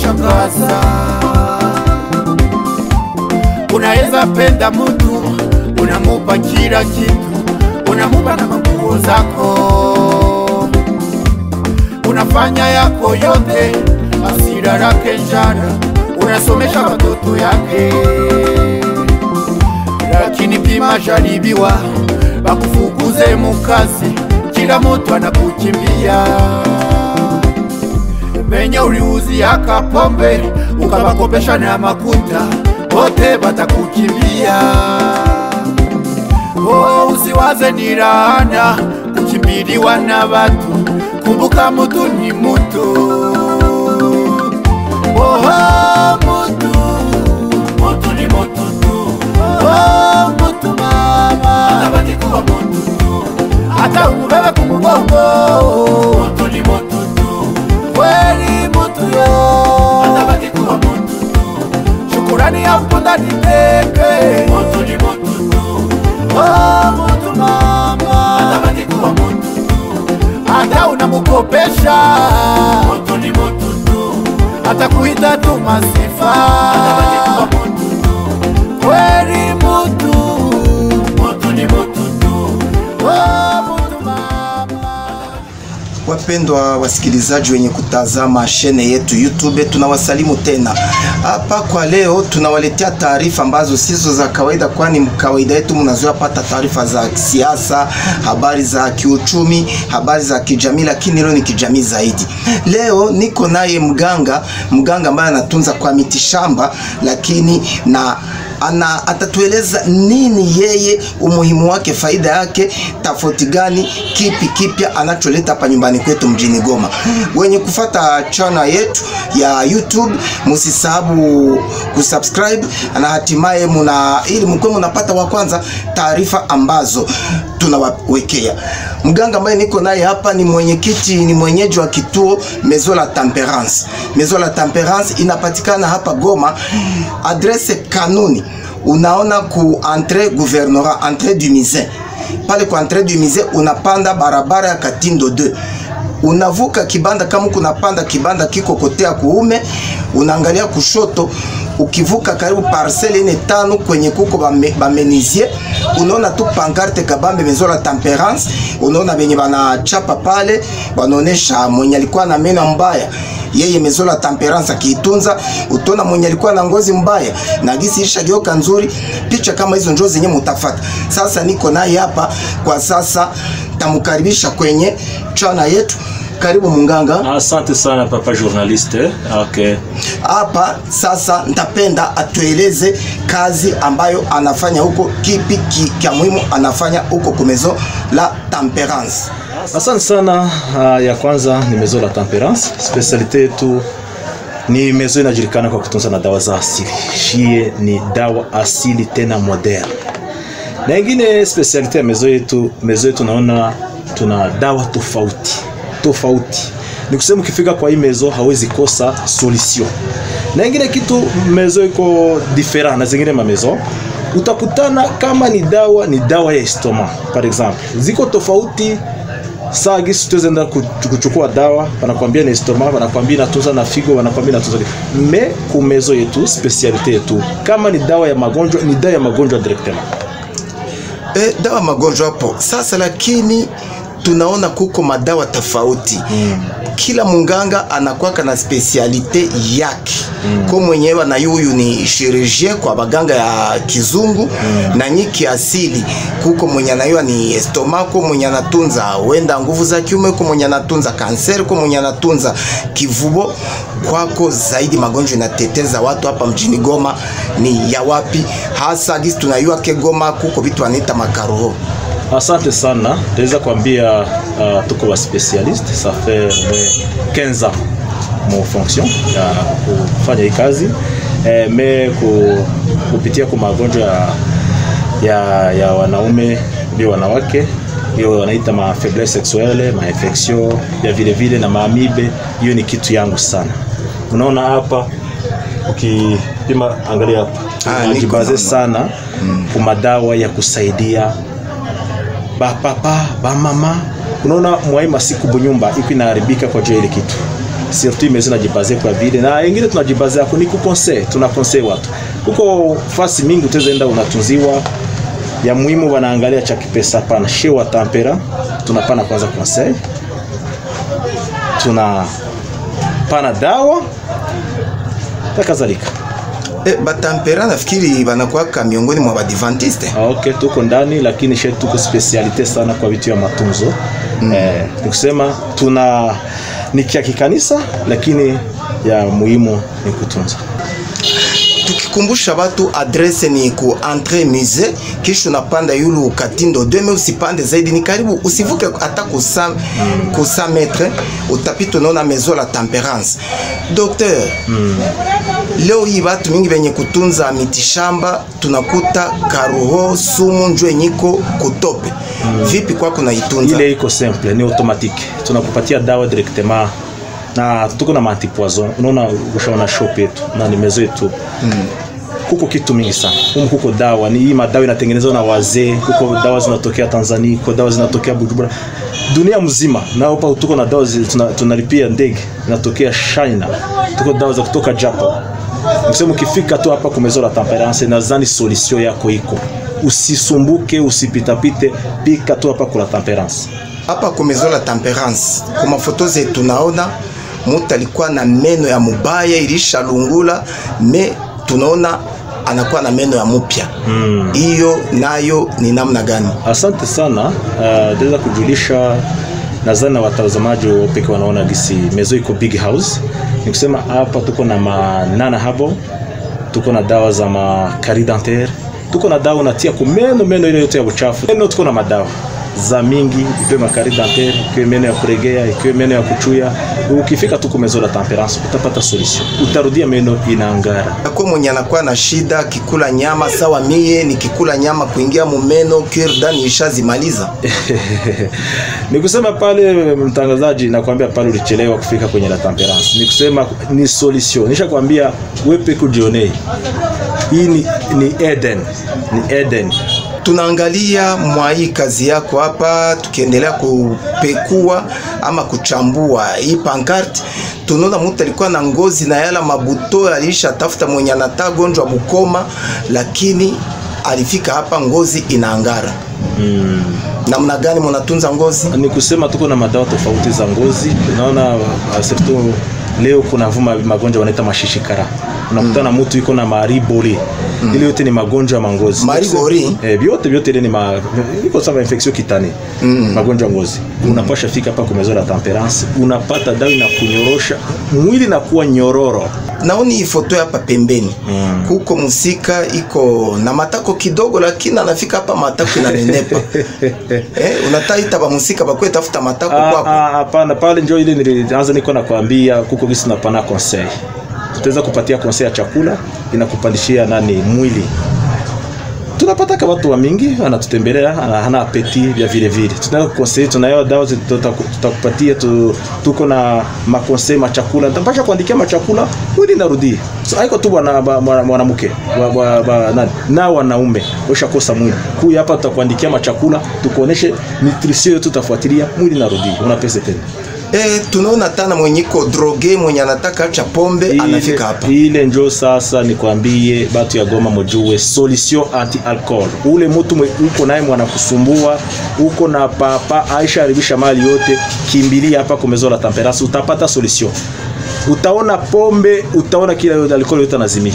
inanishangaza. Unaweza penda mtu, unamupa kila kitu, unamupa na manguo zako, unafanya yako yote, asira lake njara, unasomesha watoto yake, lakini pima jaribiwa, bakufukuze mukazi, kila mtu anakukimbia venye uliuzia kapombe ukabakopesha na makuta, wote batakukimbia. Oh, usiwaze ni laana kukimbiliwa na watu, kumbuka mutu ni mutu. Oh, mutu, mutu ni mutu tu. Oh, mutu mama, anabaki kuwa mutu tu, hata umubebe kumugongo. Mutu ni mutu tu, kweli mutu yo, anabaki kuwa mutu tu. Shukurani ya mponda ni teke, mutu ni mutu tu. Oh, mutu mama, anabaki kuwa mutu tu, hata unamukopesha. Mutu ni mutu tu, hata kuita tu masifa, anabaki kuwa mutu tu. Kweli mutu, mutu ni mutu tu. Oh, mutu mama. Wapendwa wasikilizaji wenye kutazama shene yetu YouTube, tunawasalimu tena hapa kwa leo. Tunawaletea taarifa ambazo sizo za kawaida, kwani kawaida yetu mnazoea pata taarifa za siasa, habari za kiuchumi, habari za kijamii, lakini leo ni kijamii zaidi. Leo niko naye mganga, mganga ambaye anatunza kwa mitishamba, lakini na ana atatueleza nini yeye, umuhimu wake, faida yake, tofauti gani, kipi kipya anacholeta hapa nyumbani kwetu mjini Goma. Wenye kufata channel yetu ya YouTube, msisahabu kusubscribe na hatimaye muna ili mkwe mnapata wa kwanza taarifa ambazo tunawawekea. Mganga ambaye niko naye hapa ni mwenyekiti, ni mwenyeji wa kituo Maison la Temperance. Maison la Temperance inapatikana hapa Goma, adresse kanuni unaona ku entrée gouvernorat entrée du Misin pale kwa entrée du Misin unapanda barabara ya Katindo 2 unavuka kibanda, kama kunapanda kibanda kiko kote ya kuume, unaangalia kushoto ukivuka karibu parcelle ine tano kwenye kuko bame- bamenizie unaona tu pancarte kabambe Maison la Temperance, unaona benye banachapa pale, wanaonesha mwenye alikuwa na meno mbaya yeye Maison la Temperance akiitunza, utaona mwenye alikuwa na ngozi mbaya na gisi ishageuka nzuri. Picha kama hizo njo zenye mutafata. Sasa niko naye hapa kwa sasa, tamkaribisha kwenye chana yetu. Karibu munganga Asante sana papa journaliste. Okay. hapa. Sasa nitapenda atueleze kazi ambayo anafanya huko, kipi ki, kia muhimu anafanya huko ku Maison la Temperance. Asante sana. Uh, ya kwanza ni Maison la Temperance. Specialite yetu ni maison inajulikana kwa kutunza na dawa za asili. Shie ni dawa asili tena moderne. Na ingine specialite ya maison yetu, maison yetu naona tuna dawa tofauti tofauti. Ni kusema ukifika kwa hii maison hawezi kosa solution. Na ingine kitu maison iko different na zingine ma maison utakutana kama ni dawa ni dawa ya estoma par exemple, ziko tofauti saa gisi tuwezenda kuchukua dawa, wanakwambia ni estoma, wanakwambia inatunza na figo, wanakwambia inatunza me kumezo yetu specialite yetu, kama ni dawa ya magonjwa ni dawa ya magonjwa directement. E, dawa magonjwa hapo sasa, lakini tunaona kuko madawa tofauti mm. Kila munganga anakwaka na spesialite yake mm. Ko mwenyewe na yuyu ni chirurgien kwa baganga ya kizungu mm. Na nyiki asili kuko mwenye anayua ni estomako, mwenye anatunza wenda nguvu za kiume, ko mwenye anatunza kanseri, ko mwenye anatunza kivubo. Kwako zaidi magonjwa inateteza watu hapa mjini Goma ni ya wapi hasa? Gisi tunayua ke Goma kuko vitu wanaita makaroho Asante sana, naweza kuambia uh, tuko wa specialiste ça fait moins 15 ans mon fonction ya kufanya hii kazi eh, me ku, kupitia kwa magonjwa ya, ya, ya wanaume ndio wanawake hiyo wanaita ma faiblesse sexuelle ma infection ya vile vile na maamibe. Hiyo ni kitu yangu sana. Unaona hapa ukipima, angalia hapa Ah, niko najibaze naona. sana mm. kumadawa ya kusaidia bapapa bamama. Unaona mwai masiku bunyumba iko inaharibika kwa juu ya ile kitu surtout maison najibaze kwa vile na ingine tunajibaze yako ni kukonsei tunakonsei watu kuko fasi mingi utaenda unatunziwa ya muhimu wanaangalia cha kipesa pana she wa tampera tunapana kwanza conseil tuna pana dawa na kadhalika E, batampera nafikiri banakuwaka miongoni mwa badivantiste Ah, okay tuko ndani lakini she tuko specialite sana kwa vitu ya matunzo mm. eh, nikusema tuna ni kia kikanisa lakini ya muhimu ni kutunza tukikumbusha batu adrese ni ku entre musée kisha unapanda yulu katindo 2000 usipande zaidi ni karibu usivuke hata ku 100 ku 100 metre utapita unaona maison la temperance docteur leo hii batu mingi benye kutunza mitishamba tunakuta karuho sumu njo enyiko kutope vipi kwako naitunza ile iko simple ni automatique tunakupatia dawa directement na tuko na antipoison unaona ushaona shop yetu na ni mezo yetu mm. kuko kitu mingi sana humu kuko dawa ni hii madawa inatengenezwa na wazee kuko dawa zinatokea Tanzania kuko dawa zinatokea Bujumbura dunia mzima na hapa tuko na dawa zi- tuna- tunalipia ndege zinatokea China tuko dawa za kutoka Japan Msemo ukifika tu hapa kumezo la temperance nadhani solution yako iko usisumbuke usipitapite pika tu hapa kula temperance hapa ku maison la temperance kwa mafoto zetu tunaona mutu alikuwa na meno ya mubaya ilishalungula me tunaona anakuwa na meno ya mupya hiyo nayo ni namna gani Asante sana uh, naweza kujulisha nadhani na watazamaji peke wanaona gisi mezo iko big house. Ni kusema hapa tuko na manana habo, tuko na dawa za makari dentaire, tuko na dawa unatia kumeno meno ile yote ya uchafu. Meno tuko na madawa za mingi, ikiwe makari dentaire, ikiwe meno ya kuregea, ikiwe meno ya kuchuya. Ukifika tu kumezo la temperance utapata solution, utarudia meno inaangara. ako mwenye anakuwa na shida kikula nyama sawa mie nikikula nyama kuingia mumeno kirdani ishazimaliza ni kusema pale mtangazaji nakwambia pale ulichelewa kufika kwenye la temperance ni kusema ni solution nishakwambia wepe kujionei hii ni, ni eden ni eden tunaangalia mwa hii kazi yako hapa tukiendelea kupekua ama kuchambua hii pankarte tunaona mtu alikuwa na ngozi na yala mabuto alisha tafuta mwenye anataka gonjwa bukoma lakini alifika hapa ngozi inaangara mm. namna gani munatunza ngozi ni kusema tuko na madawa tofauti za ngozi unaona uh, surtout leo kuna vuma magonjwa wanaita mashishikara unakutana mtu iko na mariboli mm. ile yote ni magonjwa ya mangozi Maribori? eh, vyote vyote ile ni ma, iko sawa infection kitani mm. magonjwa ya ngozi mm. unapasha fika hapa kumezo la temperance unapata dawa na kunyorosha mwili na kuwa nyororo naoni hii foto hapa pembeni mm. kuko musika iko na matako kidogo lakini anafika hapa matako inanenepa eh, unataita bamusika bakwe tafuta matako Ah, kwako ah, hapana pale njo ile nilianza niko nakwambia kuko gisi napana conseil tutaweza kupatia conseil ya chakula inakupandishia nani mwili tunapataka watu wa mingi wanatutembelea ana- hana apeti vya vile vile tunaweza kukonsei tunayo dawa zi- tuta- tutakupatia tu, tuko na makonsei machakula nitapasha kuandikia machakula mwili narudie so, haiko tu bwana ba- mwana- mwanamke wa- wa- ba- nani na wanaume ushakosa mwili kuya hapa tutakuandikia machakula tukuoneshe nutrition yote tutafuatilia mwili narudie una pesa tena eh, tunaona tana mwenye iko droge mwenye anataka acha pombe anafika hapa ile njo sasa nikwambie batu ya Goma mujue solution anti alcohol. Ule mtu mwe- uko naye mwanakusumbua uko na papa aisha haribisha mali yote, kimbilia hapa kumezo la temperance, utapata solution. Utaona pombe, utaona kila yote alcohol yote anazimia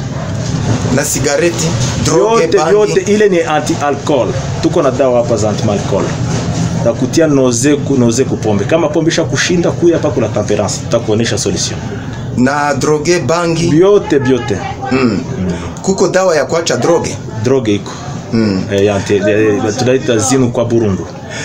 na sigareti droge yote bangi yote, ile ni anti alcohol. Tuko na dawa hapa za anti alcohol na kutia noze ku, noze kupombe. Kama pombe isha kushinda, kuya hapa kuna temperance, tutakuonesha solution. na droge bangi Vyote vyote mm. kuko dawa ya kuacha droge droge iko mm. eh, ya ante- eh, tunaita zinu kwa Burundu.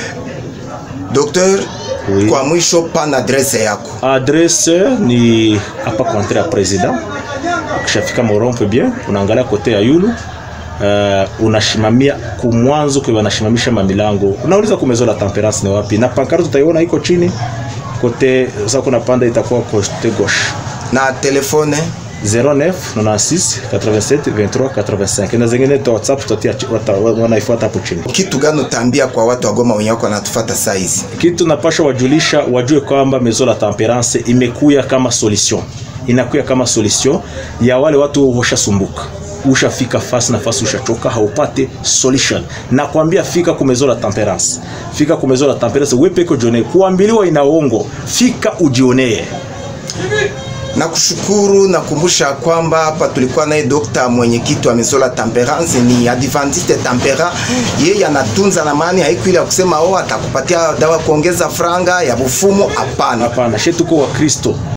docteur Oui. kwa mwisho pana adrese yako Adresse ni hapa kwa entrée ya president. Ukishafika Morompe bien, unaangalia kote ya yulu uh, unashimamia kumwanzo kwa wanashimamisha mamilango, unauliza kumezo la temperance ni wapi, na pankarte utaiona iko chini kote. Sasa kuna panda itakuwa kote gauche na telefone 09 96 87 23 85 na zingine ta WhatsApp tutatia wata- wanaifuata hapo chini. kitu gani utaambia kwa watu wa Goma wenye wako wanatufuata saa hizi Kitu napasha wajulisha wajue kwamba Maison la Temperance imekuya kama solution, inakuya kama solution ya wale watu washasumbuka ushafika fasi na fasi ushachoka haupate solution na kuambia fika ku Maison la Temperance fika ku Maison la Temperance wewe peke jione kuambiliwa inaongo fika ujionee na kushukuru na kumbusha kwamba hapa tulikuwa naye dokta mwenyekiti wa Maison la Temperance ni Adventiste Tempera. Yeye anatunza na maana haiku ile ya kusema oh, atakupatia dawa kuongeza franga ya bufumu. Hapana, hapana she tuko wa Kristo